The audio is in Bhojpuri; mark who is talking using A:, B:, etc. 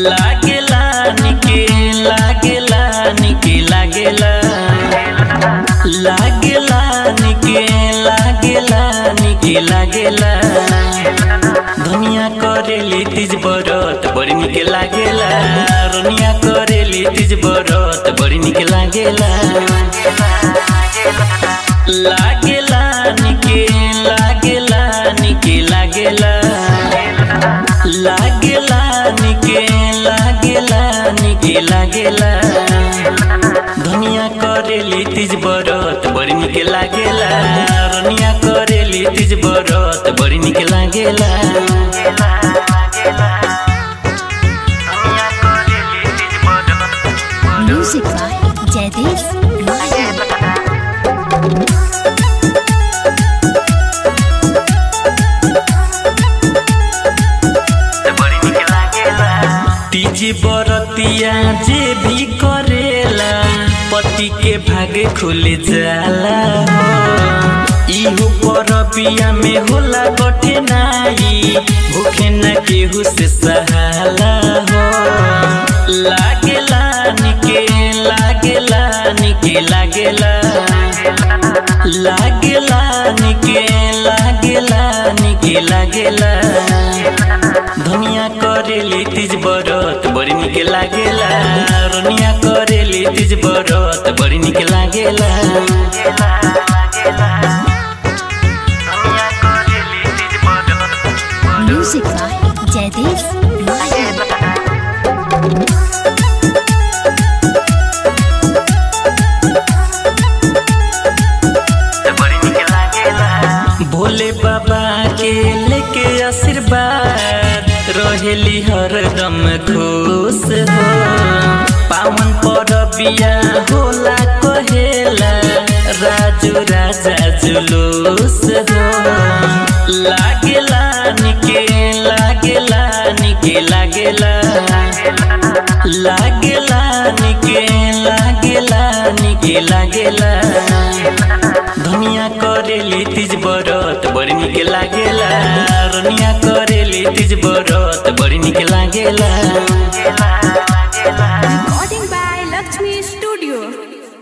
A: लागेला निके लागेला निके लागेला लागेला निके लागेला निके लागेला धनिया करेली तीज बरत बड़ी निके लागेला रनिया करेली तीज बरत बड़ी निके लागेला लागेला निके लागेला निके लागेला लागेला निके लागेला निके लागेला धनिया करेली तीज बरत बड़ी निके लागेला रनिया करेली तीज बरत बड़ी निके लागेला
B: Music by Jaideep Mahir.
A: Teej बरतिया जे भी करेला पति के भागे खुल जाला हो इहो परबिया में होला कठिनाई भूखे न केहू से सहाला हो लागेला निके लागेला निके लागेला लागेला निके लागेला निके लागेला धनिया करेली तीज बरत बड़ी निके लागेला रनिया करेली तीज बरत बड़ी निके लागेला
B: Music by Jaideep Mahir.
A: Bhole बाबा के लेके आशीर्वाद रहेली हरदम खुश हो पावन परबिया होला कहेला राजू राजा जुलूस हो लागेला निके लागेला निके लागेला लागेला निके लागेला निके लागेला धनिया करेली तीज बरत बड़ी निके लागेला रनिया करेली तीज बरत बड़ी निके लागेला